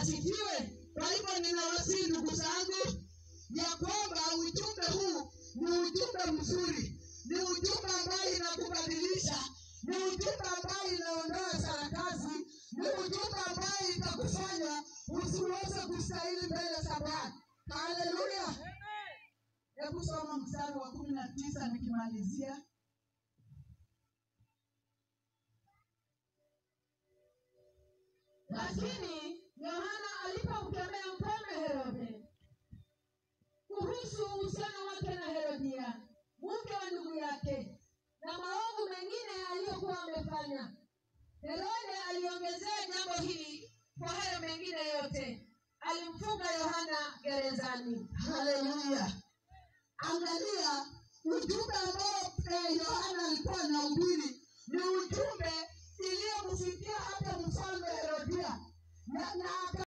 asifiwe. Kwa hivyo ninawasihi ndugu zangu ya kwamba ujumbe huu ni ujumbe mzuri, ni ujumbe ambayo inakubadilisha, ni ujumbe ambayo inaondoa sarakasi, ni ujumbe ambayo itakufanya usiweze kustahili mbele za Bwana. Haleluya! Hebu soma mstari wa kumi na tisa nikimalizia. Lakini Yohana alipomkemea mfalme Herode kuhusu uhusiano wake na Herodia, mke wa ndugu yake, na maovu mengine aliyokuwa amefanya, Herode aliongezea jambo hili kwa hayo mengine yote, alimfunga Yohana gerezani. Haleluya! Angalia ujumbe ambao eh, Yohana alikuwa anahubiri ni ujumbe iliyomfikia hata mfalme Herodia na, na